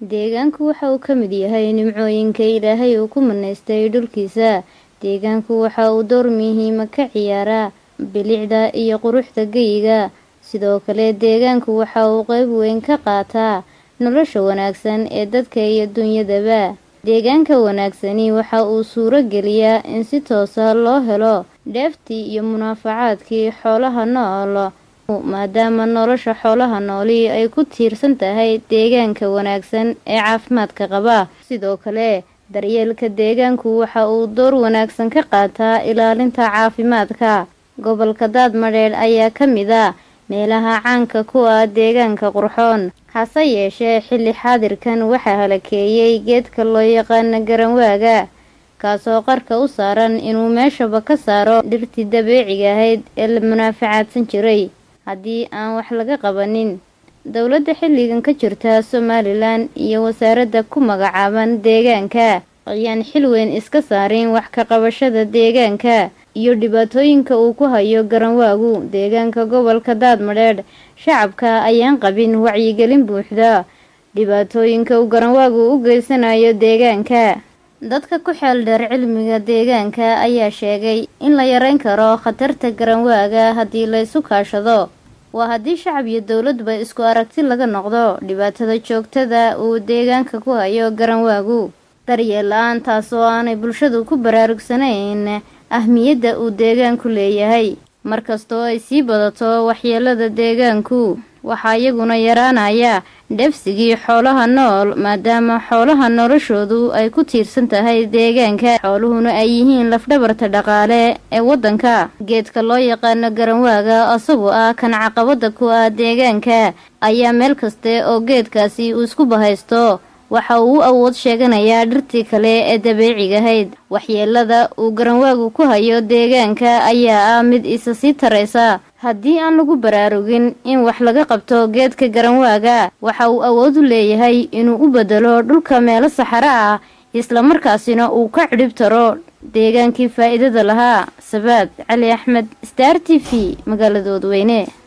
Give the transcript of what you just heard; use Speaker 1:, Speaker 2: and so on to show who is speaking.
Speaker 1: deegaanku waxa uu ka mid yahay nimcooyinka ilaahay uu ku manaystay dhulkiisa deegaanku waxa uu door muhiima ka ciyaaraa bilicda iyo quruxda geyiga sidoo kale deegaanku waxa uu qeyb weyn ka qaataa nolosha wanaagsan ee dadka iyo dunyadaba deegaanka wanaagsani waxa uu suuro geliyaa in si toosa loo helo dheeftii iyo munaafacaadkii xoolaha nool maadaama nolosha xoolaha nooli ay ku tiirsan tahay deegaanka wanaagsan ee caafimaadka qaba sidoo kale daryeelka deegaanku waxa uu door wanaagsan ka qaataa ilaalinta caafimaadka gobolka daadmadheedh ayaa ka mid a meelaha caanka ku ah deegaanka qurxoon hase yeeshee xilli xaadirkan waxaa halakeeyey geedka loo yaqaana garanwaaga kaasoo qarka u saaran inuu meeshaba ka saaro dhirtii dabeeciga ahayd ee la munaafacaadsan jiray haddii aan wax laga qabanin dowladda xilligan ka jirta somalilan iyo wasaaradda ku magacaaban deegaanka ayaan xil weyn iska saarin wax ka qabashada deegaanka iyo dhibaatooyinka uu ku hayo garanwaagu deegaanka gobolka daadmadheedh shacabka ayaan qabin wacyigelin buuxda dhibaatooyinka uu garanwaagu u geysanayo deegaanka dadka ku xeel dheer cilmiga deegaanka ayaa sheegay in la yareyn karo khatarta garanwaaga haddii la isu kaashado waa haddii shacab iyo dowladba isku aragti laga noqdo dhibaatada joogtada uu deegaanka ku hayo garanwaagu daryeel la-aan taas oo aanay bulshadu ku baraarugsanayn ahmiyadda uu deegaanku leeyahay markastoo ay sii badato waxyeelada deegaanku waxaa iyaguna yaraanaya dheefsigii xoolaha nool maadaama xoolaha noloshoodu ay ku tiirsan tahay deegaanka xooluhuna ay yihiin lafdhabarta dhaqaale ee waddanka geedka loo yaqaano garanwaaga isagoo ah kan caqabada ku ah deegaanka ayaa meel kaste oo geedkaasi uu isku bahaysto waxa uu u awood sheeganayaa dhirtii kale ee dabeecigahayd waxyeelada uu garanwaagu ku hayo deegaanka ayaa ah mid isa sii taraysa haddii aan lagu baraarugin in wax laga qabto geedka garanwaaga waxa uu awood u leeyahay inuu u bedelo dhulka meelo saxaro ah islamarkaasina uu ka cidhib taro deegaankii faa'iidada lahaa sabaad cali axmed star t v magaaladooda weyne